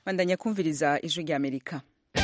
bandanya kumviriza ijwi rya amerika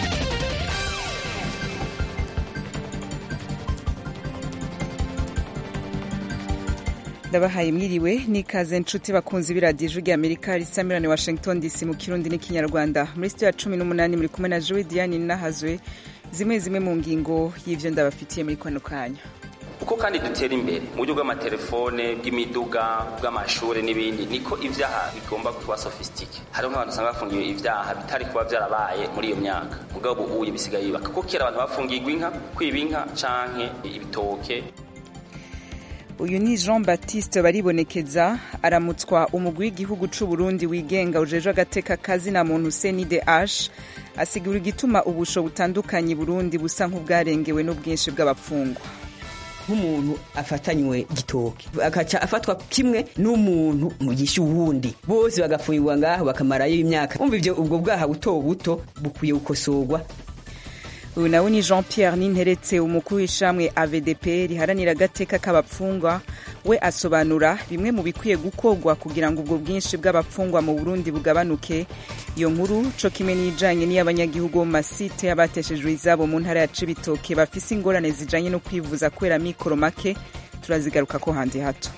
ndabahaye mwiriwe n'ikaze nshuti bakunzi b'iradiyo ijwi rya amerika risamirane washington dc mu kirundi n'ikinyarwanda muri sitiyo ya cumi n'umunani muri kumwe na jowe diane nahazwe zimwe zimwe mu ngingo y'ivyo ndabafitiye muri kano kanya uko kandi dutera imbere mu buryo bw'amatelefone bw'imiduga bw'amashuri n'ibindi niko ibyaha bigomba kuba sofisitike hariho nk'abantu usanga bafungiwe ibyaha bitari kuba byarabaye muri iyo myaka mugabo ubu uye bisigaye bibaka kuko kera abantu bafungirwa inka kwiba inka canke ibitoke uyu ni jean baptiste baribonekeza aramutswa umugwi w'igihugu c'u burundi wigenga ujejwe agateka kazina muntu cndh asigura igituma ubusho butandukanye burundi busa nk'ubwarengewe n'ubwinshi bw'abapfungwa nk'umuntu afatanywe gitoke akaca afatwa kimwe n'umuntu mugisha uwundi bose bagafungirwa ngaho bakamarayo imyaka umva ivyo ubwo bwaha buto buto bukwiye gukosorwa uyu nawe ni jean pierre ninteretse umukuru w'ishamwe avdp riharanira agateka k'abapfungwa we asobanura bimwe mu bikwiye gukorwa kugira ngo ubwo bwinshi bw'abapfungwa mu burundi bugabanuke iyo nkuru co kimwe n'ijanye n'iy'abanyagihugu bo mu masite y'abateshejwe izabo mu ntara ya cibitoke bafise ingorane zijanye no kwivuza kubera mikoro make turazigaruka ko hanze hato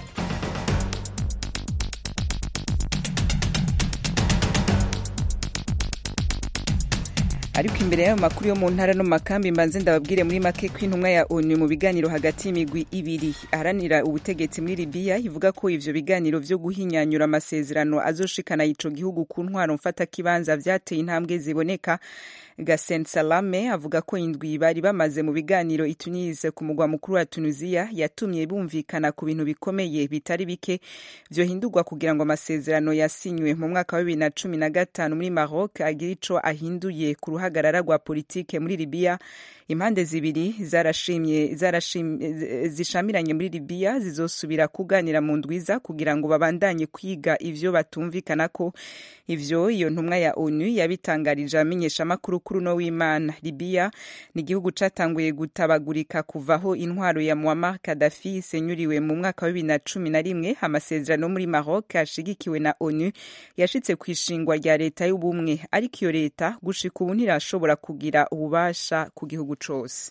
ariko imbere y'ayo makuru yo mu ntara no mu makambi mbanze ndababwire muri make ko intumwa ya onu mu biganiro hagati y'imigwi ibiri aharanira ubutegetsi muri libiya ivuga ko ivyo biganiro vyo guhinyanyura amasezerano azoshikana ico gihugu ku ntwaro mfatakibanza vyateye intambwe ziboneka gasen salame avuga ko indwi bari bamaze mu biganiro i tunise ku mugwa mukuru wa tunisiya yatumye bumvikana ku bintu bikomeye bitari bike vyohindurwa kugira ngo amasezerano yasinywe mu mwaka wa bibiri na cumi na gatanu muri maroc agira ico ahinduye ku ruhagarara rwa politike muri libiya impande zibiri zarashimye zarashimye zishamiranye muri libiya zizosubira kuganira mu ndwiza kugira ngo babandanye kwiga ivyo batumvikana ko ivyo iyo ntumwa ya onu yabitangarije amenyesha amakuru kuri uno w'imana libiya ni igihugu catanguye gutabagurika kuvaho intwaro ya muammar kadafi isenyuriwe mu mwaka wa bibiri na cumi na rimwe amasezerano muri maroc ashigikiwe na onu yashitse ku ishingwa rya leta y'ubumwe ariko iyo leta gushika ubu ntirashobora kugira ububasha ku gihugu cose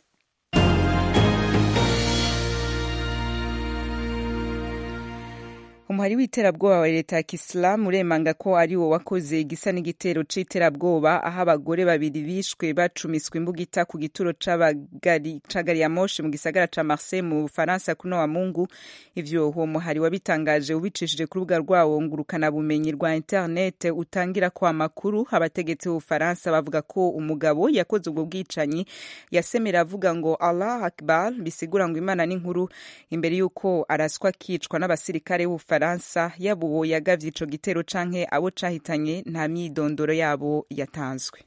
umuhari w'iterabwoba wa leta ya kisilamu uremanga ko ari wo wakoze igisa n'igitero c'iterabwoba aho abagore babiri bishwe bacumiswe imbugita ku gituro ca gari ya moshi mu gisagara ca marseille mu bufaransa kuno wa mungu ivyo uwo muhari wabitangaje ubicishije ku rubuga rwawo ngurukana bumenyi rwa internet utangira ko amakuru abategetsi b'ubufaransa bavuga ko umugabo yakoze ubwo bwicanyi yasemera avuga ngo allah akbar bisigura ngo imana n'inkuru imbere y'uko araswa akicwa n'abasirikare b'ubufaransa Faransa yaba uwo yagavye ico gitero canke abo cahitanye nta myidondoro yabo yatanzwe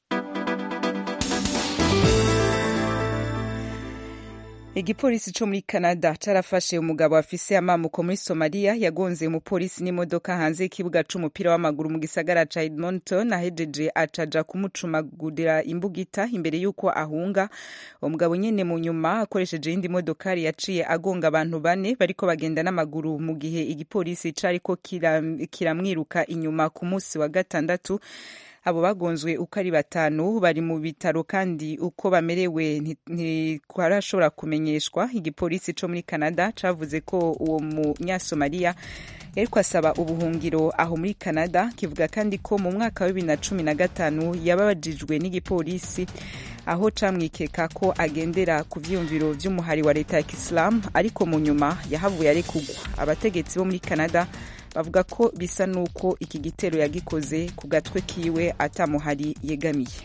igipolisi co muri canada carafashe umugabo afise amamuko muri somaliya yagonze umupolisi n'imodoka hanze y'ikibuga c'umupira w'amaguru mu gisagara ca edmonton ahejeje acaja kumucumagurira imbugita imbere y'uko ahunga umugabo nyene mu nyuma akoresheje iyindi modokari yaciye agonga abantu bane bariko bagenda n'amaguru mu gihe igipolisi cariko kiramwiruka inyuma ku musi wa gatandatu abo bagonzwe uko ari batanu bari mu bitaro kandi uko bamerewe ntikarashobora kumenyeshwa igipolisi co muri canada cavuze ko uwo munyasomaliya yariko asaba ubuhungiro aho muri canada kivuga kandi ko mu mwaka wa bibiri na cumi na gatanu yababajijwe n'igipolisi aho camwikeka ko agendera ku vyiyumviro vy'umuhari wa leta ya kisilamu ariko mu nyuma yahavuye arekugwa abategetsi bo muri canada bavuga ko bisa n'uko iki gitero yagikoze ku gatwe kiwe atamuhari yegamiye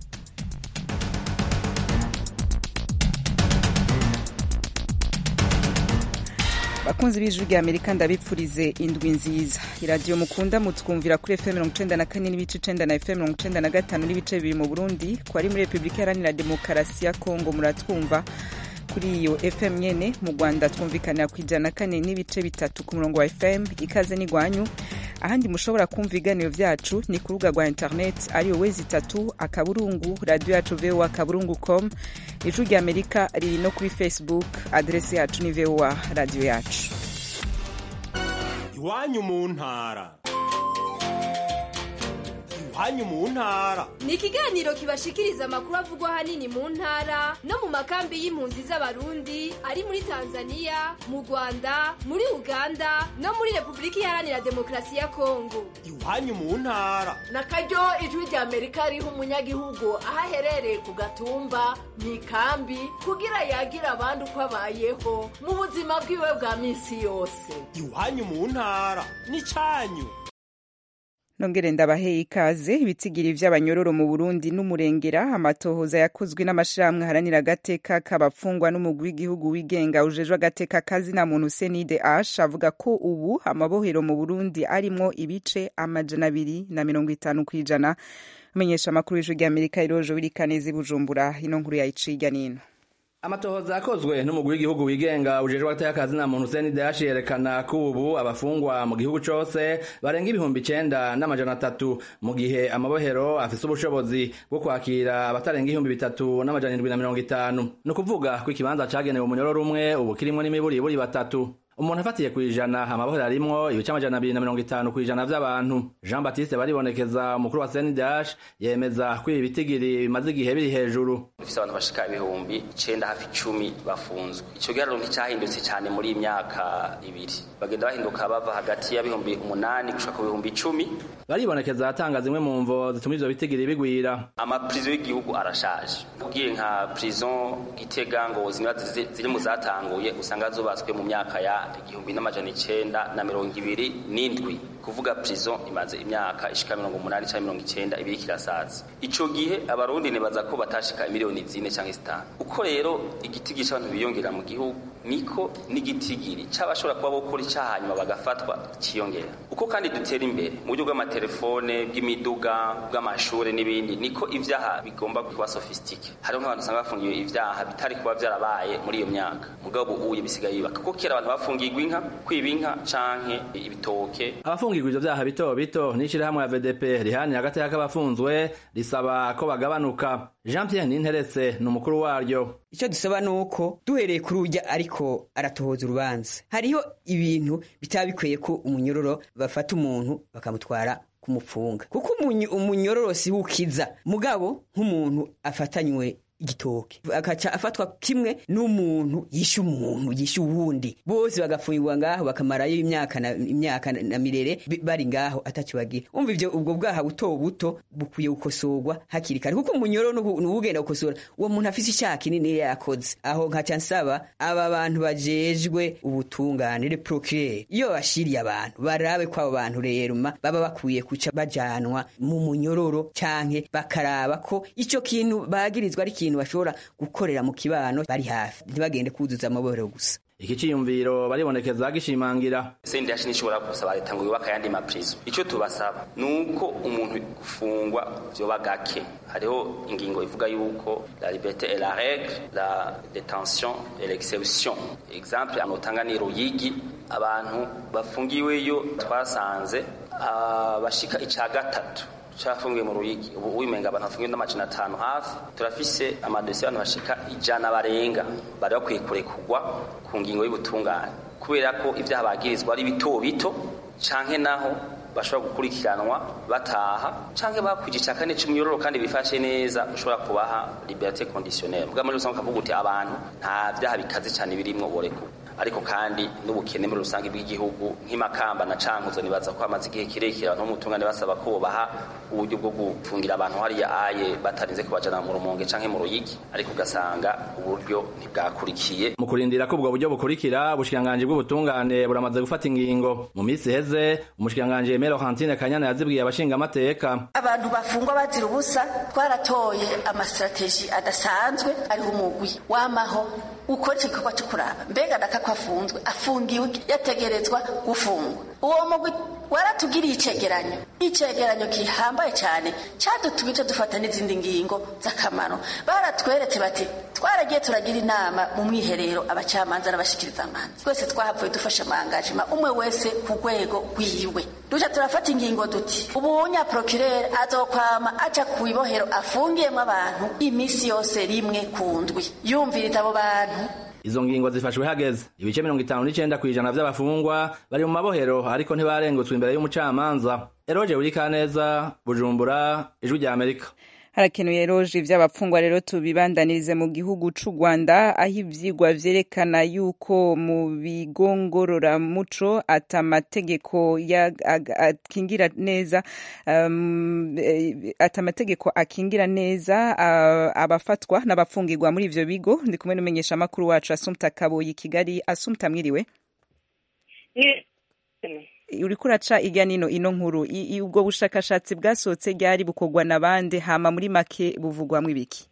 bakunzi b'ijwi rya amerika ndabipfurize indwi nziza iradiyo mukunda mutwumvira kuri fm mirongo icenda na kane n'ibice icenda na fm mirongo icenda na gatanu n'ibice bibiri mu burundi ku bari muri repubulika iharanira demokarasi ya kongo muratwumva kuri iyo fm nyene mu rwanda twumvikanira ku ijana na kane n'ibice bitatu ku murongo wa fm ikaze n'igwanyu ahandi mushobora kumva ibiganiro vyacu ni ku rubuga rwa internet ariyo wezi itatu akaburungu radiyo yacu voa akaburungu com ijwi rya amerika riri no kuri facebook adrese yacu ni voa radiyo yacu iwanyu mu ntara iwanyu mu ntara ni ikiganiro kibashikiriza amakuru avugwa ahanini mu ntara no mu makambi y'impunzi z'abarundi ari muri tanzania mu rwanda muri uganda no muri repubulika iharanira demokarasi ya kongo iwanyu mu ntara na karyo ijwi rya amerika riha umunyagihugu aho aherereye ku gatumba mu ikambi kugira yagira abandi uko abayeho mu buzima bwiwe bwa minsi yose iwanyu mu ntara n'icyanyu nongere ndabaheye ikaze ibitsigiri vy'abanyororo mu Burundi n'umurengera amatohoza yakozwe n'amashirahamwe haranira agateka k'abafungwa n'umugwi w'igihugu wigenga ujejwe agateka kazina muntu Senide Ash avuga ko ubu amabohero mu Burundi arimwo ibice amajana abiri na mirongo itanu kw'ijana amenyesha amakuru y'ijwi ry'Amerika irojo wirikaneza i Bujumbura ino nkuru yayiciye hirya n'ino amatohoza yakozwe n'umugwi w'igihugu wigenga ujejwe agateka na muntu Hussein Dash yerekana ko ubu abafungwa mu gihugu cose barenga ibihumbi icenda n'amajana atatu mu gihe amabohero afise ubushobozi bwo kwakira abatarenga ibihumbi bitatu n'amajana indwi na mirongo itanu ni ukuvuga ko ikibanza cagenewe umunyororo umwe ubu kirimwo n'imiburiburi batatu umuntu afatiye ku ijana amabohero arimwo ibice amajana abiri na mirongo itanu ku ijana vy'abantu jean baptiste baribonekeza umukuru wa senidash yemeza ko ibi bitigiri bimaze igihe biri hejuru dufise abantu bashika ibihumbi icenda hafi icumi bafunzwe ico giharuro nticahindutse cane muri iyi myaka ibiri bagenda bahinduka bava hagati y'ibihumbi umunani gushika ku bihumbi icumi baribonekeza atanga zimwe mu mvo zituma ivyo bitigiri bigwira amaprizo y'igihugu arashaje ugiye nka prison gitega ngo zimwe ziri mu zatanguye usanga zubatswe mu myaka ya igihumbi n'amajana icenda na mirongo ibiri n'indwi kuvuga prison imaze imyaka ishika mirongo umunani canke mirongo icenda ibiri kirasaza ico gihe abarundi nibaza ko batashika miliyoni zine canke zitanu uko rero igitigiri c'abantu biyongera mu gihugu niko n'igitigiri c'abashobora kuba bokora icaha hanyuma bagafatwa ciyongera uko kandi dutera imbere mu buryo bw'amatelefone bw'imiduga bw'amashure n'ibindi niko ivyaha bigomba kuba sofistike hariho nk'abantu usanga bafungiwe ivyaha bitari kuba vyarabaye muri iyo myaka mugabo ubuye bisigaye bibaka kuko kera abantu bafungirwa inka kwiba inka canke ibitoke abafungirwa ivyo vyaha bito bito n'ishirahamwe ya VDP rihanira agateka k'abafunzwe risaba ko bagabanuka Jean Pierre Ninteretse ni umukuru waryo icyo dusaba ni uko duhereye kuri ujya ariko aratohoza urubanza hariho ibintu bitaba bikwiye ko umunyororo bafata umuntu bakamutwara kumupfunga kuko umunyororo si ukiza mugabo nk'umuntu afatanywe igitoke akaca afatwa kimwe n'umuntu yishe umuntu yishe uwundi bose bagafungirwa ngaho bakamarayo imyaka na imyaka na mirere bari ngaho atakibagira umva ivyo ubwo bwaha buto buto bukwiye gukosorwa hakiri kare kuko umunyoro n'ubugenda gukosora uwo muntu afise icyaha kinini yakoze aho nkaca nsaba aba bantu bajejwe ubutungane le procureur iyo bashiriye abantu barabe ko abo bantu rero baba bakwiye kuca bajanwa mu munyororo canke bakaraba ko ico kintu bagirizwa ari ikintu bashobora gukorera mu kibano bari hafi ntibagende kuzuza amabohero gusa iki ciyumviro baribonekeza gishimangira sendi yashi nishobora gusaba leta ngo yubaka ayandi maprizo ico tubasaba nuko umuntu gufungwa vyoba gake hariho ingingo ivuga yuko la liberté et la règle la détention et l'exception exemple anotanga ni ruyigi abantu bafungiweyo twasanze abashika ica gatatu cafungiwe mu ruyigi ubu wimenga abantu bafungiwe n'amajana atanu hafi turafise amadosiye abantu bashika ijana barenga bari bakwiye kurekurwa ku ngingo y'ubutungane kubera ko ivyaha bagirizwa ari bito bito canke naho bashobora gukurikiranwa bataha canke bakwije ica kane c'umyororo kandi bifashe neza ushobora kubaha liberté conditionnelle bwa muri rusange ukavuga uti abantu nta vyaha bikaze cane birimwo borekurwa ariko kandi n'ubukene muri rusange bw'igihugu nk'imakamba na cankuzo nibaza ko hamaze igihe kirekire abantu b'umutungane basaba ko baha uburyo bwo gufungira abantu hariya aye batarinze kubajana mu rumonge canke mu ruyigi ariko ugasanga uburyo ntibwakurikiye mu kurindira ko ubwo buryo bukurikira ubushikiranganji bw'ubutungane buramaze gufata ingingo mu minsi iheze umushikiranganji Aimé Laurentine Kanyana yazibwiye abashinga amateka abantu bafungwa bazira ubusa twaratoye amastrategie adasanzwe ariho umugwi wamaho ukora icyo gikorwa cyo kuraba mbega data ko afunzwe afungiwe yategerezwa gufungwa uwo mugwi waratugiriye icegeranyo icegeranyo gihambaye cyane cyadutumye icyo dufata n'izindi ngingo z'akamaro baratweretse bati twaragiye turagira inama mu mwiherero abacamanza n'abashikiriza amanza twese twahavuye dufashe amangajima umwe wese ku rwego rwiwe duca turafata ingingo duti ubunya procureur azokwama aca ku ibohero afungiyemo abantu iminsi yose rimwe ku ndwi yumviriza abo bantu izo ngingo zifashwe hageze ibice mirongo itanu n'icenda kw'ijana vy'abafungwa bari mu mabohero ariko ntibarengutswe imbere y'umucamanza eroje burikaneza bujumbura ijwi rya amerika harakenuye roje ivy'abapfungwa rero tubibandanirize mu gihugu c'u Rwanda aho ivyigwa vyerekana yuko mu bigo ngororamuco ata mategeko akingira neza um, ata mategeko akingira neza uh, abafatwa n'abafungirwa muri ivyo bigo ndi kumwe n'umenyesha makuru wacu Asumta Kaboyi Kigali Asumta mwiriwe uriko uraca irya nino ino nkuru ubwo bushakashatsi bwasohotse ryari bukorwa na bande hama muri make buvugwamwo ibiki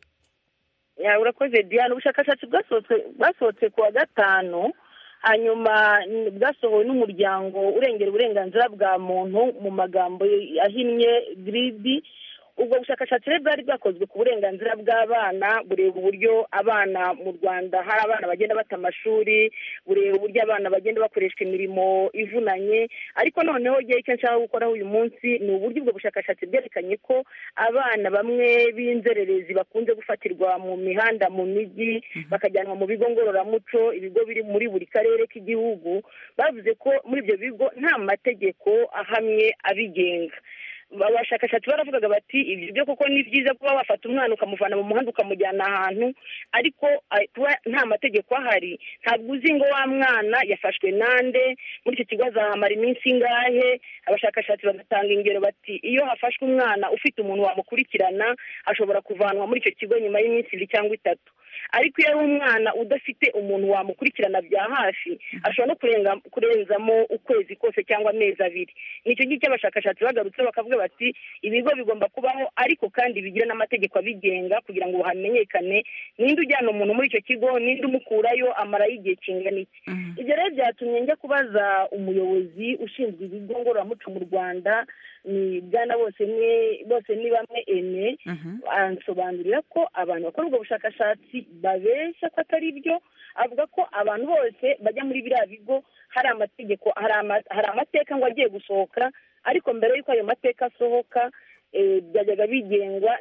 urakoze diane ubushakashatsi bwasohotse ku wa gatanu hanyuma bwasohowe n'umuryango urengera uburenganzira bwa muntu mu magambo ahinnye giridi ubwo bushakashatsi rero bwari bwakozwe ku burenganzira bw'abana bureba uburyo abana mu rwanda hari abana bagenda bata amashuri bureba uburyo abana bagenda bakoreshwa imirimo ivunanye ariko noneho igihe icyo nshaka gukoraho uyu munsi ni uburyo ubwo bushakashatsi bwerekanye ko abana bamwe b'inzererezi bakunze gufatirwa mu mihanda mu mijyi bakajyanwa mu bigo ngororamuco ibigo biri muri buri karere k'igihugu bavuze ko muri ibyo bigo nta mategeko ahamye abigenga abashakashatsi baravugaga bati ibyo byo koko ni byiza kuba wafata umwana ukamuvana mu muhanda ukamujyana ahantu ariko kuba nta mategeko ahari ntabwo uzi ngo wa mwana yafashwe nande muri icyo kigo azahamara iminsi ingahe abashakashatsi bagatanga ingero bati iyo hafashwe umwana ufite umuntu wamukurikirana ashobora kuvanwa muri icyo kigo nyuma y'iminsi ibiri cyangwa itatu ariko iyo ari umwana udafite umuntu wamukurikirana bya hafi ashobora no kurenzamo ukwezi kose cyangwa amezi abiri nicyo ngicyo abashakashatsi bagarutse bakavuga bati ibigo bigomba kubaho ariko kandi bigira n'amategeko abigenga kugira ngo hamenyekane ninde ujyana umuntu muri icyo kigo ninde umukurayo amarayo igihe kingana iki ibyo rero byatumye njya kubaza umuyobozi ushinzwe ibigo ngororamuco mu rwanda ni bwana bose bose ni bamwe ene ansobanurira ko abantu bakora ubwo bushakashatsi babeshya ko atari byo avuga ko abantu bose bajya muri biriya bigo hari amategeko hari amateka ngo agiye gusohoka ariko mbere y'uko ayo mateka asohoka byajyaga bigengwa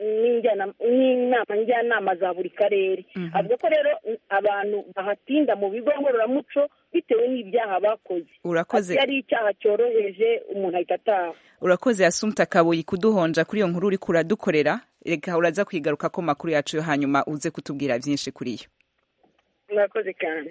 n'inama njyanama za buri karere avuga ko rero abantu bahatinda mu bigo ngororamuco bitewe n'ibyaha bakoze urakoze ari icyaha cyoroheje umuntu ahita ataha urakoze asumta kabuyi kuduhonja kuri iyo nkuru uri kuradukorera reka uraza kwigaruka ko makuru yacu yo hanyuma uze kutubwira byinshi kuri yo murakoze cyane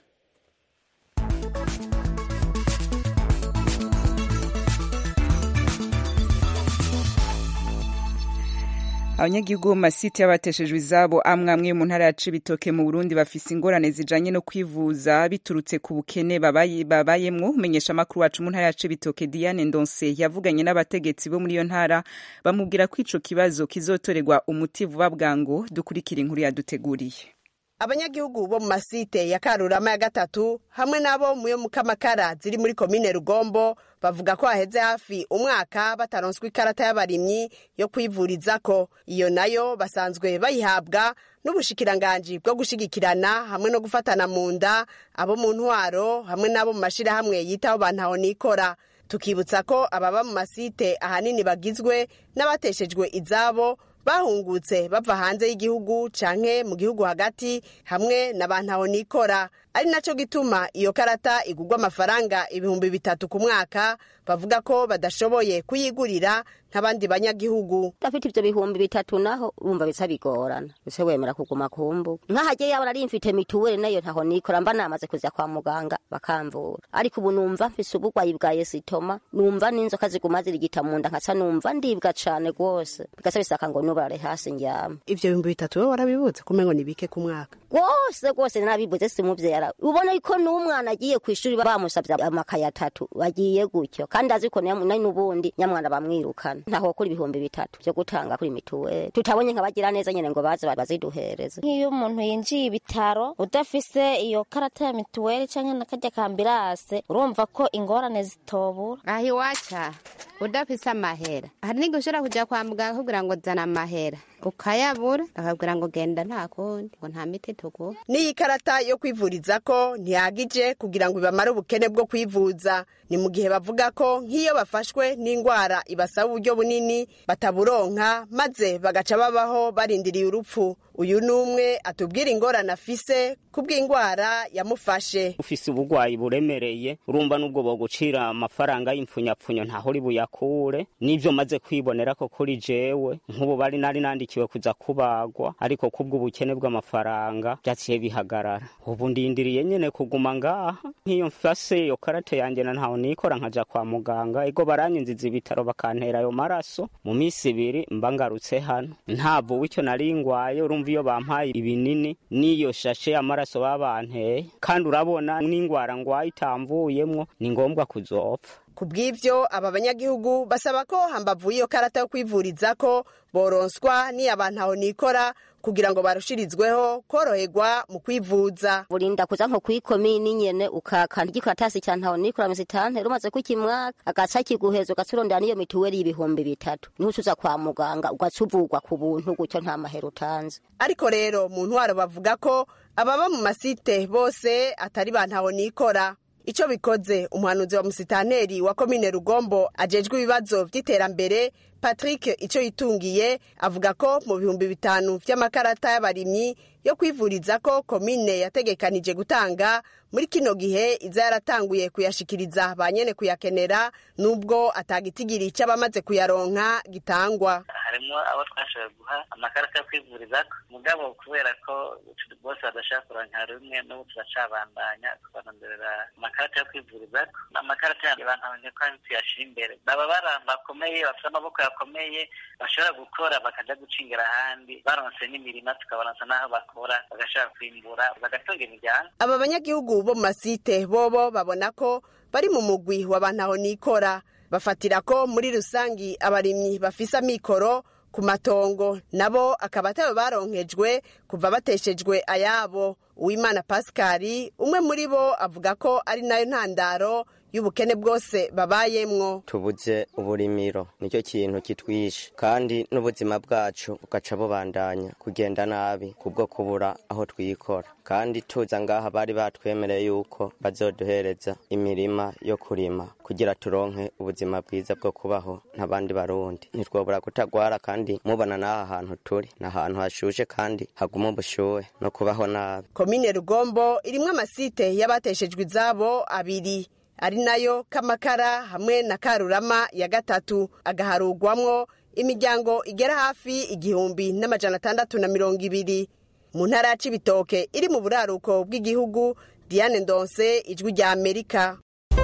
abanyagihugu bo mu masite y'abateshejwe izabo amwe amwe mu ntara ya cibitoke mu burundi bafise ingorane zijanye no kwivuza biturutse ku bukene babayemwo umenyesha amakuru wacu mu ntara ya cibitoke diane ndonse yavuganye n'abategetsi bo muri iyo ntara bamubwira ko ico kibazo kizotorerwa umuti vuba bwango dukurikira inkuru yaduteguriye abanyagihugu bo mu masite ya karurama ya gatatu hamwe n'abo mu yo mu kamakara ziri muri komine rugombo bavuga ko haheze hafi umwaka bataronswa ikarata y'abarimyi yo kwivurizako iyo nayo basanzwe bayihabwa n'ubushikiranganji bwo gushigikirana hamwe no gufatana mu nda abo mu ntwaro hamwe n'abo mu mashirahamwe yitaho bantaho nikora tukibutsa ko ababa mu masite ahanini bagizwe n'abateshejwe izabo bahungutse bava hanze y'igihugu canke mu gihugu hagati hamwe na bantaho nikora ari naco gituma iyo karata igurwa amafaranga ibihumbi bitatu ku mwaka bavuga ko badashoboye kuyigurira nk'abandi banyagihugu udafite ivyo bihumbi bitatu naho urumva bisa bigorana ese wemera kuguma kumbu nk'ahagiye yabona ari mfite mituweli nayo ntaho nikora mba namaze kuza kwa muganga bakamvura ariko ubu numva mfise ubugwayi bwa yesitoma numva n'inzoka ziguma zirigita mu nda nkaca numva ndibwa cane rwose bigasa bisaka ngo nubarare hasi ndyama ivyo bihumbi bitatu wowe warabibutse kumengo ni bike ku mwaka rwose rwose narabibuze simuvyara ubona yuko n'umwana agiye kw'ishuri bamusavye amakaye atatu bagiye gutyo kandi azi ko nari n'ubundi nyamwana bamwirukana ntaho kuri ibihumbi bitatu vyo gutanga kuri mituweli tutabonye nkabagira neza nyene ngo baze baziduhereze nk'iyo umuntu yinjiye ibitaro udafise iyo karata ya mituweli canke nakarya kambirase urumva ko ingorane zitobura aho iwaca udafise amahera hari n'igihe ushobora kuja kwa muganga kugira ngo zana amahera ukayabura bakabwira ngo genda nta kundi ngo nta miti tuguha n'iyi karata yo kwivuriza ko ntihagije kugira ngo ibamare ubukene bwo kwivuza ni mu gihe bavuga ko nk'iyo bafashwe n'indwara ibasaba uburyo bunini bataburonka maze bagaca babaho barindiriye urupfu uyu ni umwe atubwira ingorane afise kubw'indwara yamufashe ufise ubugwayi buremereye urumva n'ubwo bogucira amafaranga y'impfunyapfunyo ntaho uri buyakure n'ivyo maze kwibonera ko kuri jewe nk'ubu bari nari nandikiwe kuza kubagwa ariko kubw'ubukene bw'amafaranga vyaciye bihagarara ubu ndindiriye nyene kuguma ngaha nk'iyo mfase iyo karate yanje na ntaho nikora nkaja kwa muganga ego baranyinziza ibitaro bakantera ayo maraso mu misi ibiri mba ngarutse hano ntabwo w'icyo nari ngwaye urumva iyo bampaye ibinini n'iyo shashe amaraso babanteye kandi urabona n'ingwara ngwaye itamvuyemwo ni ngombwa kuzopfa ku bw'ivyo aba banyagihugu basaba ko hambavu y'iyo karata yo kwivuriza ko boronswa ni abantu aho nikora kugira ngo barushirizweho koroherwa mu kwivuza burinda kuza nko kwikomini nyene ukakanda igikaratasi ca ntaho nikora misitante rumaze kukimwaka agaca kiguheza ugaca urondera n'iyo mituweli y'ibihumbi bitatu niho ucuza kwa muganga ugaca uvugwa ku buntu gutyo nta mahera utanze ariko rero mu ntwaro bavuga ko ababa mu masite bose atari ba ntaho nikora icyo bikoze umuhanuzi wa musitanteri wa komine rugombo ajejwe ibibazo by'iterambere patrick icyo yitungiye avuga ko mu bihumbi bitanu by'amakarata y'abarimyi yo kwivuriza ko komine yategekanije gutanga muri kino gihe iza yaratanguye kuyashikiriza ba nyene kuyakenera nubwo atagitigiri cy'abamaze kuyaronka gitangwa harimo abo twashoboye guha amakarita yo kwivuriza mugabo kubera ko bose badashaka kuronka rumwe n'ubu turacabandanya tubarondorera amakarita yo kwivuriza amakarita yanjye bantabonye ko tuyashira imbere baba baramba bakomeye bafite amaboko yakomeye bashobora gukora bakaja gucingera ahandi baronse n'imirima tukabaronsa n'aho bakora bagashobora kwimbura bagatunga imiryango aba banyagihugu bo mu masite bobo babona ko bari mu mugwi w'abantu aho nikora bafatira ko muri rusangi abarimyi bafise amikoro ku matongo nabo akaba atabo baronkejwe kuva bateshejwe ayabo uwimana pasikari umwe muri bo avuga ko ari nayo ntandaro y'ubukene bwose babayemwo tubuze uburimiro nicyo kintu kitwishe kandi n'ubuzima bwacu bugaca bubandanya kugenda nabi kubwo kubura aho twikora kandi tuza ngaha bari batwemereye yuko bazoduhereza imirima yo kurima kugira turonke ubuzima bwiza bwo kubaho nk'abandi barundi ntitwobura kutagwara kandi mubona n'aha hantu turi ni ahantu hashushe kandi haguma ubushuhe no kubaho nabi komine rugombo irimwo amasite y'abateshejwe izabo abiri ari nayo kamakara hamwe na karurama ya gatatu agaharugwamwo imiryango igera hafi igihumbi n'amajana atandatu na mirongo ibiri mu ntara ya cibitoke iri mu buraruko bw'igihugu diane ndonse ijwi rya amerika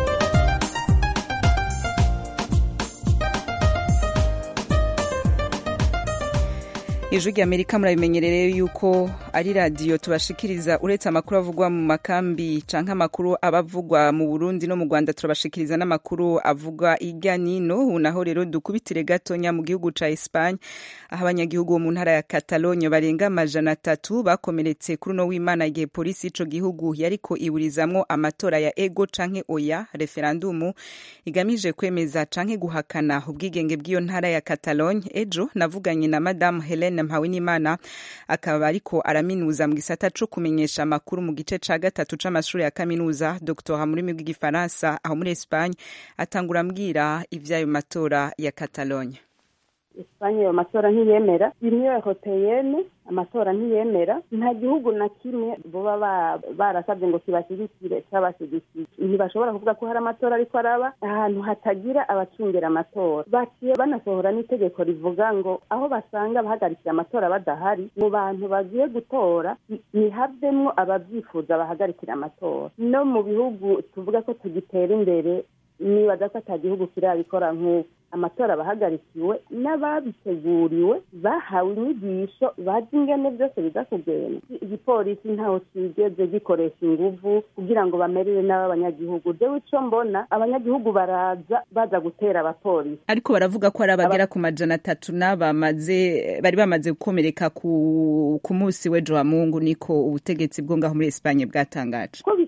ijwi rya amerika murabimenyereye yuko ari radiyo tubashikiriza uretse amakuru avugwa mu makambi canke amakuru aba avugwa mu burundi no mu rwanda turabashikiriza n'amakuru avugwa irya nino ubu naho rero dukubitire gatonya mu gihugu ca espagne aho abanyagihugu bo mu ntara ya catalogne barenga amajana atatu bakomeretse kuri uno w'imana igihe polisi y'ico gihugu yariko iburizamwo amatora ya ego canke oya referandumu igamije kwemeza canke guhakana ubwigenge bw'iyo ntara ya catalogne ejo navuganye na madamu helene mpawenimana akaba ariko araminuza mu gisata co kumenyesha amakuru mu gice ca gatatu c'amashuri ya kaminuza doctora mu rurimi rw'igifaransa aho muri espagne atangura ambwira ivy'ayo matora ya catalogne Espanye ayo matora ntiyemera union europeyenne amatora ntiyemera nta gihugu na kimwe boba barasabye ngo kibashyigikire cyabashyigikiye ntibashobora kuvuga ko hari amatora ariko araba ahantu hatagira abacungira amatora baciye banasohora n'itegeko rivuga ngo aho basanga abahagarikiye amatora badahari mu bantu bagiye gutora ntihavemwo ababyifuza bahagarikira amatora no mu bihugu tuvuga ko tugitera imbere nibaza ko ata gihugu kirabikora nk'uko amatora abahagarikiwe n'ababiteguriwe bahawe inyigisho bazi ingene byose biza kugenda igipolisi ntaho kigeze gikoresha inguvu kugira ngo bamerere n'abanyagihugu jewe ico mbona abanyagihugu baraza baza gutera abapolisi ariko baravuga ko ari abagera ku majana atatu n'abamaze bari bamaze gukomereka ku ku munsi w'ejo wa mungu niko ubutegetsi bwo ngaho muri Espagne bwatangaje ko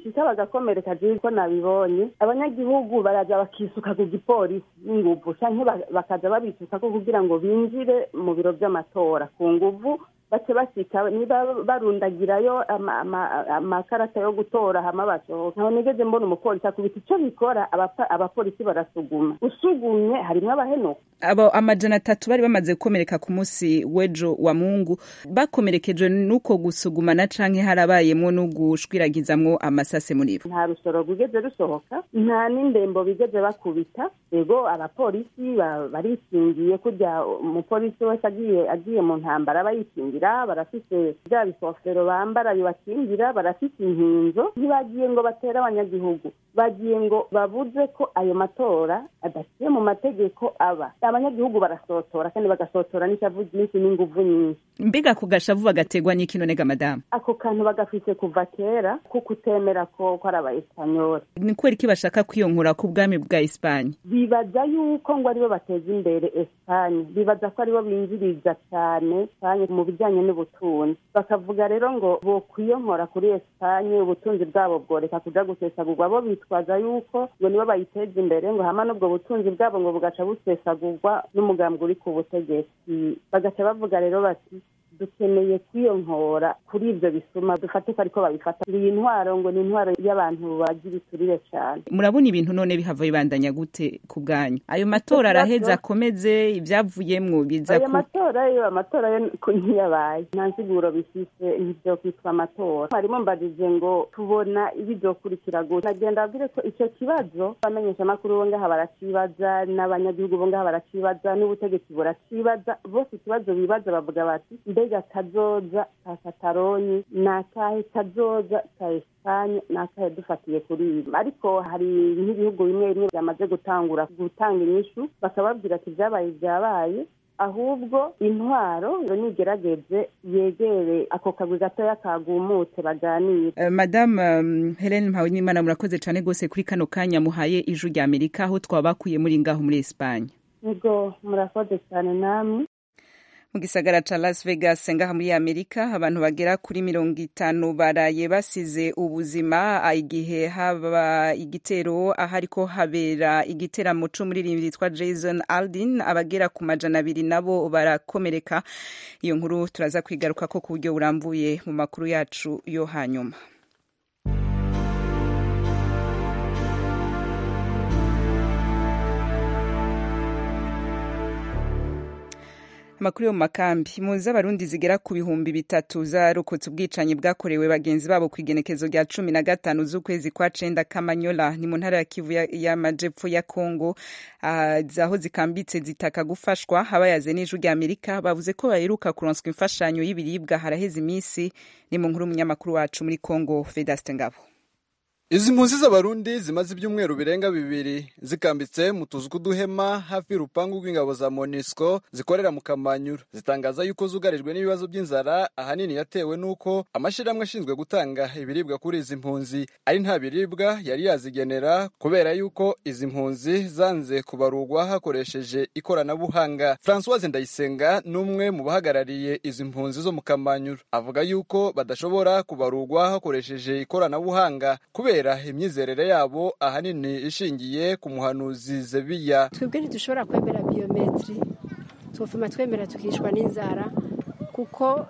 bishika bagakomereka jewe ko nabibonye abanyagihugu baraza bakisuka ku gipolisi n'inguvu canke ba- bakaza babisukako kugira ngo binjire mu biro vy'amatora ku nguvu bace bashika niba barundagirayo ama- ama- amakarata yo gutora hama basohoka ntaho nigeze mbona umupolisi akubita ico bikora abapa- abapolisi barasuguma usugumye harimwo abahenuka abo amajana atatu bari bamaze gukomereka ku munsi w'ejo wa mungu bakomerekejwe n'uko gusugumana canke harabayemwo no gushwiragizamwo amasase muri bo nta rusoro rwigeze rusohoka nta n'indembo bigeze bakubita ego abapolisi ba- barikingiye kurya umupolisi wese agiye agiye mu ntambara aba yikingira barafise bya bikofero bambara bibakingira barafise inkinzo ntibagiye ngo batere abanyagihugu bagiye ngo babuze ko ayo matora adaciye mu mategeko aba abanyagihugu barasotora kandi bagasotora n'ishavu ryinshi n'inguvu nyinshi mbega ku gashavu bagategwa n'iki none ga madamu ako kantu bagafise kuva kera ko kutemera ko ko ari abaespanyoli ni kubera iki bashaka kwiyonkura ku bwami bwa esipanye bibaza yuko ngo aribo bateza imbere esipanye bibaza ko aribo binjiriza cyane cyane mu bijyanye n'ubutunzi bakavuga rero ngo bokwiyonkora kuri esipanye ubutunzi bwabo bworeka kuja gusesagurwa bo bitwaza yuko ngo nibo bayiteza imbere ngo hama n'ubwo butunzi bwabo ngo bugaca busesagurwa n'umugambwe uri ku butegetsi bagaca bavuga rero bati dukeneye kwiyonkora kuri ibyo bisuma dufate ko ariko babifata iyi ntwaro ngo ni intwaro y'abantu bagira iturire cyane murabona ibintu none bihava bibandanya gute ku bwanyu ayo matora araheza akomeze ibyavuyemwo biza ayo ku matora yo amatora yo ko ntiyabaye nta nsiguro bifise ntibyo kwitwa amatora harimo mbajije ngo tubona ibizokurikira gute nagenda abwire ko icyo kibazo abamenyeshamakuru bo ngaha baracibaza n'abanyagihugu bo ngaha baracibaza n'ubutegetsi buracibaza bose ikibazo bibaza bavuga bati mbega kazoza ka katalonyi ni akahe kazoza ka esipanye ni akahe dufatiye kuri ibi ariko hari nk'ibihugu bimwe bimwe byamaze gutangura gutanga inyishu bakababwira ati ibyabaye byabaye ahubwo intwaro ngo nigerageze yegere ako kagwi gatoya kagumutse baganire Uh, madame um, Helen Mpawinimana murakoze cyane rwose kuri kano kanya muhaye ijwi rya Amerika aho twabakuye muri ngaho muri Espagne nibwo murakoze cyane namwe mu gisagara ca Las Vegas ngaha muri Amerika abantu bagera kuri mirongo itanu baraye basize ubuzima ah, igihe haba igitero aho ariko habera igiteramo c'umuririmbyi yitwa Jason Aldean abagera ku majana abiri nabo barakomereka iyo nkuru turaza kwigaruka ko ku buryo burambuye mu makuru yacu yo hanyuma amakuru yo mu makambi impunzi z'abarundi zigera ku bihumbi bitatu zarokotse ubwicanyi bwakorewe bagenzi babo ku igenekezo rya cumi na gatanu z'ukwezi kwa cenda kamanyola ni mu ntara ya kivu ya- y'amajepfo ya kongo Ah, aho zikambitse zitaka gufashwa abayaze n'ijwi rya amerika bavuze ko baheruka kuronswa imfashanyo y'ibiribwa haraheze iminsi ni mu nkuru y'umunyamakuru wacu muri kongo vedaste ngabo izi mpunzi z'abarundi zimaze ibyumweru birenga bibiri zikambitse mu tuzu tw'uduhema hafi y'urupangu rw'ingabo za monisco zikorera mu kamanyura zitangaza yuko zugarijwe n'ibibazo by'inzara ahanini yatewe n'uko amashyirahamwe ashinzwe gutanga ibiribwa kuri izi mpunzi ari nta biribwa yari yazigenera kubera yuko izi mpunzi zanze kubarurwa hakoresheje ikoranabuhanga francoise ndayisenga ni umwe mu bahagarariye izi mpunzi zo mu kamanyura avuga yuko badashobora kubarurwa hakoresheje ikoranabuhanga kubera imyizerere yabo ahanini ishingiye ku muhanuzi zebiya twebwe ntidushobora kwemera biyometiri twofuma twemera tukishwa n'inzara kuko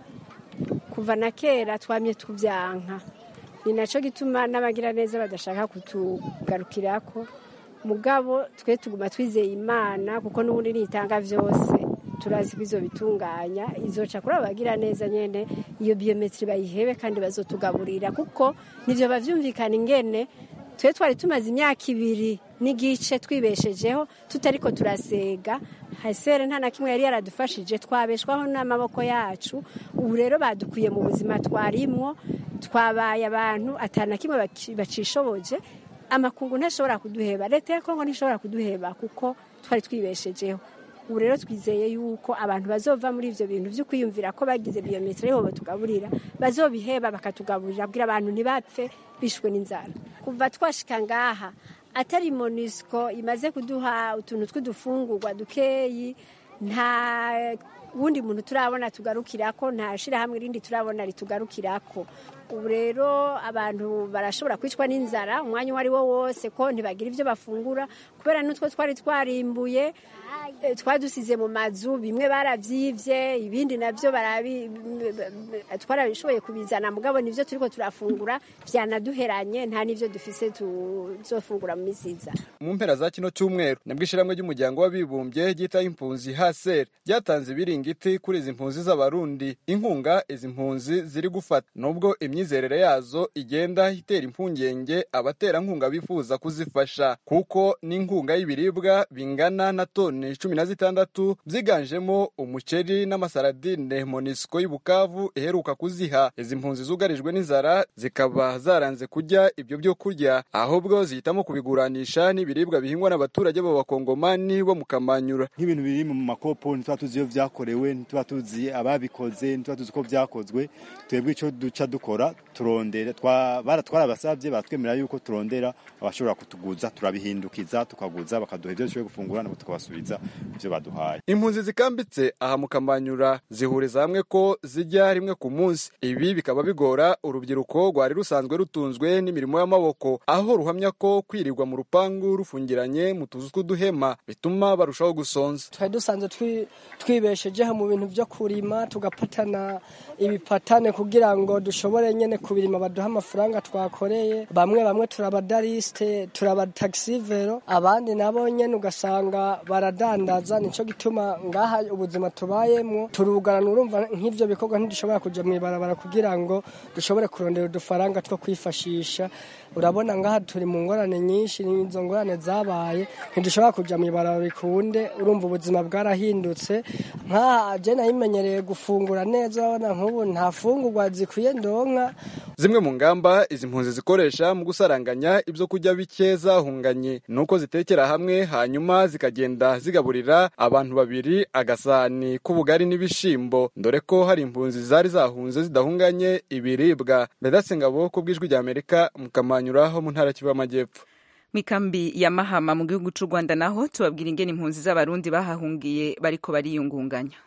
kuva na kera twamye tubyanka ni nacyo gituma n'abagira neza badashaka kutugarukirako mugabo twe tuguma twizeye imana kuko n'ubundi nitanga byose turazi ko izo bitunganya izoca kuri abo bagira neza nyene iyo biyometiri bayihebe kandi bazotugaburira kuko nivyo bavyumvikana ingene twe twari tumaze imyaka ibiri n'igice twibeshejeho tutariko turasega hasere nta na kimwe yari yaradufashije twabeshwaho n'amaboko yacu ubu rero badukuye mu buzima twarimwo twabaye abantu atana kimwe baci- bacishoboje amakungu ntashobora kuduheba leta ya kongo ntishobora kuduheba kuko twari twibeshejeho ubu rero twizeye yuko abantu bazova muri ivyo bintu vyo kwiyumvira ko bagize biyometero ariho batugaburira bazobiheba bakatugaburira kugira abantu ntibapfe bishwe n'inzara kuva twashika ngaha atari monisco imaze kuduha utuntu tw'udufungurwa dukeyi nta wundi muntu turabona tugarukirako nta shirahamwe rindi turabona ritugarukirako ubu rero abantu barashobora kwicwa n'inzara umwanya uwo ari wo wose ko ntibagira ibyo bafungura kubera n'utwo twari twarimbuye eh, twadusize mu mazu bimwe barabyivye ibindi nabyo barabi twarabishoboye kubizana mugabo nivyo turiko turafungura vyanaduheranye nta n'ivyo dufise tuzofungura mu misi iza mu mpera za kino cyumweru nabwo ishyirahamwe ry'umuryango w'abibumbye ryitaho impunzi haser ryatanze ibiringiti kuri izi mpunzi z'abarundi inkunga izi mpunzi ziri gufata nubwo imyizerere yazo igenda itera impungenge abaterankunga bifuza kuzifasha kuko n'inkunga y'ibiribwa bingana na toni cumi na zitandatu byiganjemo umuceri n'amasaradine monisco y'ubukavu iheruka kuziha izi mpunzi zugarijwe n'inzara zikaba zaranze kurya ibyo byo kurya ahubwo zihitamo kubiguranisha n'ibiribwa bihingwa n'abaturage b'abakongomani bo mu kamanyura nk'ibintu biri mu makopo ntituba tuzi iyo byakorewe ntituba tuzi ababikoze ntituba tuzi uko byakozwe twebwe icyo duca dukora turondera twarabasabye batwemerera yuko turondera abashobora kutuguza turabihindukiza tukaguza bakaduha ibyo dushoboye gufungura nabo tukabasubiza ibyo baduhaye impunzi zikambitse aha mu kamanyura zihuriza hamwe ko zijya rimwe ku munsi ibi bikaba bigora urubyiruko rwari rusanzwe rutunzwe n'imirimo y'amaboko aho ruhamya ko kwirirwa mu rupangu rufungiranye mu tuzu tw'uduhema bituma barushaho gusonza twari dusanzwe twibeshejeho mu bintu byo kurima tugapatana ibipatane kugira ngo dushobore nyine kubirima baduha amafaranga twakoreye bamwe bamwe turabadarisite turabatagisivero abandi nabo nyine ugasanga baradandaza nicyo gituma ngaha ubuzima tubayemo turugarana urumva nk'ibyo bikorwa ntidushobora kujya mu ibarabara kugira ngo dushobore kurondera udufaranga two kwifashisha urabona ngaha turi mu ngorane nyinshi izo ngorane zabaye ntidushobora kujya mu ibarabara bikunde urumva ubuzima bwarahindutse nk'aha je nayimenyereye gufungura neza urabona nk'ubu nta fungurwa zikwiye ndonka zimwe mu ngamba izi mpunzi zikoresha mu gusaranganya ibyo kurya bike zahunganye ni uko zitekera hamwe hanyuma zikagenda zigaburira abantu babiri agasani k'ubugari n'ibishimbo dore ko hari impunzi zari zahunze zidahunganye ibiribwa mbedase ngabo ku bw'ijwi ry'amerika mu kamanyura ho mu ntara kivu y'amajyepfo mikambi ya mahama mu gihugu cy'u rwanda naho tubabwira ingene impunzi z'abarundi bahahungiye bariko bariyungunganya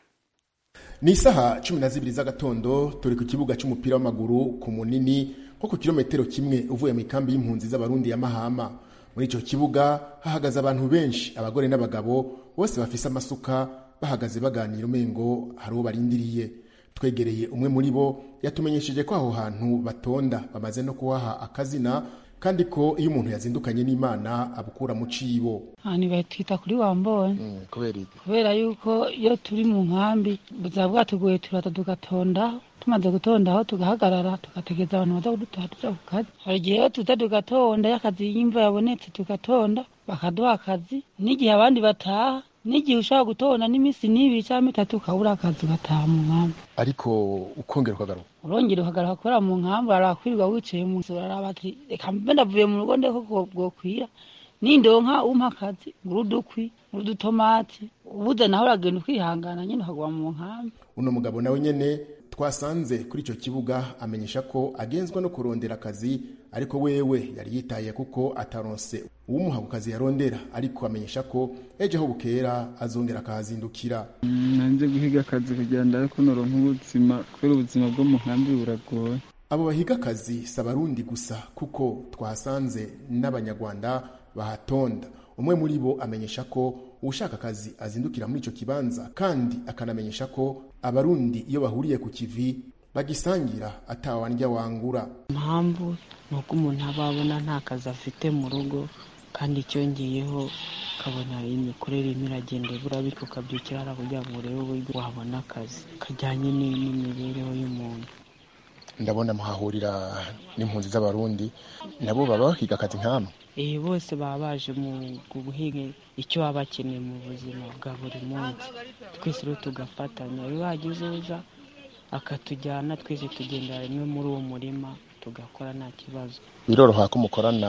ni isaha cumi na zibiri z'agatondo turi ku kibuga cy'umupira w'amaguru ku munini nko ku kilometero kimwe uvuye mu ikambi y'impunzi z'abarundi ya mahama muri icyo kibuga hahagaze abantu benshi abagore n'abagabo bose bafise amasuka bahagaze baganira umengo hari uwo barindiriye twegereye umwe muri bo yatumenyesheje ko aho hantu batonda bamaze no kuhaha akazina kandi ko iyo umuntu yazindukanye n'imana abukura mu cibo ahantu batwita kuri wambonye kubera iki kubera yuko iyo turi mu nkambi buzaba bwatugoye turata tugatondaho tumaze gutondaho tugahagarara tugategereza abantu baza kudutoha tuja ku kazi hari igihe iyo tuza tugatonda iyo akazi y'imva yabonetse tugatonda bakaduha akazi n'igihe abandi bataha n'igihe ushobora gutonda n'iminsi n'ibiri cyangwa itatu ukabura akazi ugataha mu nkambi ariko ukongera ukagaruka urongera ukagaruka kubera mu nkambi arakwirirwa wicaye mu nzu uraraba ati reka mbe ndavuye mu rugo ndeko bwokwira nindonka umpa akazi ngura udukwi ngura udutomati ubuze naho uragenda ukihangana nyine ukaguma mu nkambi uno mugabo nawe nyene twasanze kuri icyo kibuga amenyesha ko agenzwa no kurondera akazi ariko wewe yari yitaye kuko ataronse uwumuha ku kazi yarondera ariko amenyesha ko ejo aho bukera azongera akahazindukira nanze guhiga akazi kugira ngo ariko noronka ubuzima kubera ubuzima bwo mu nkambi buragoye abo bahiga akazi si abarundi gusa kuko twahasanze n'abanyarwanda bahatonda umwe muri bo amenyesha ko ushaka akazi azindukira muri icyo kibanza kandi akanamenyesha ko abarundi iyo bahuriye ku kivi bagisangira atawandya wangura impamvu ni uko umuntu aba abona nta kazi afite mu rugo kandi icyongeyeho ukabona imikorere irimo iragenda ibura bityo ukabyukira hariya kugira ngo urebe uburyo wabona akazi kajyanye n'imibereho y'umuntu ndabona muhahurira n'impunzi z'abarundi nabo baba bahiga akazi nk'amwe iyi bose baba baje mu guhinga icyo baba bakeneye mu buzima bwa buri munsi twese rero tugafatanya iyo hagize uza akatujyana twese tugenda rimwe muri uwo murima tugakora nta kibazo biroroha ko mukorana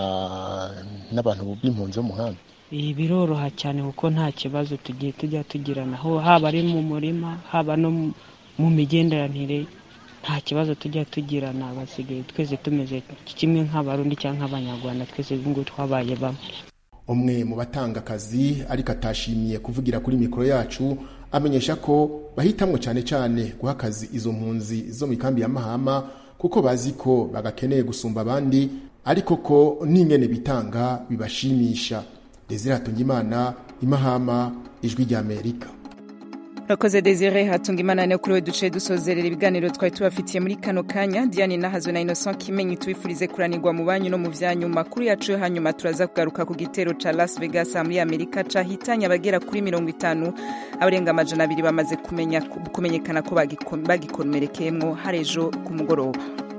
n'abantu b'impunzi bo mu nkambi ibi biroroha cyane kuko nta kibazo tugiye tujya tugirana haba ari mu murima haba no mu migenderanire nta kibazo tujya tugirana basigaye twese tumeze kimwe nk'abarundi cyangwa nk'abanyarwanda twese ngo twabaye bamwe umwe mu batanga akazi ariko atashimiye kuvugira kuri mikoro yacu amenyesha ko bahitamwo cyane cyane guha akazi izo mpunzi zo mu ikambi ya mahama kuko bazi ko bagakeneye gusumba abandi ariko ko n'ingene bitanga bibashimisha desire hatungimana imahama ijwi ry'amerika urakoze desire hatunga imana ne kuri we duce dusozerera ibiganiro twari tubafitiye muri kano kanya diane nahazwe na innocent kimenyi tubifurize kuranirwa mu banyu no mu vyanyu makuru yacu yo hanyuma turaza kugaruka ku gitero ca las vegas muri amerika cahitanye abagera kuri mirongo itanu abarenga amajana abiri bamaze kumenya kumenyekana ko bagikomerekeyemwo hari ejo ku mugoroba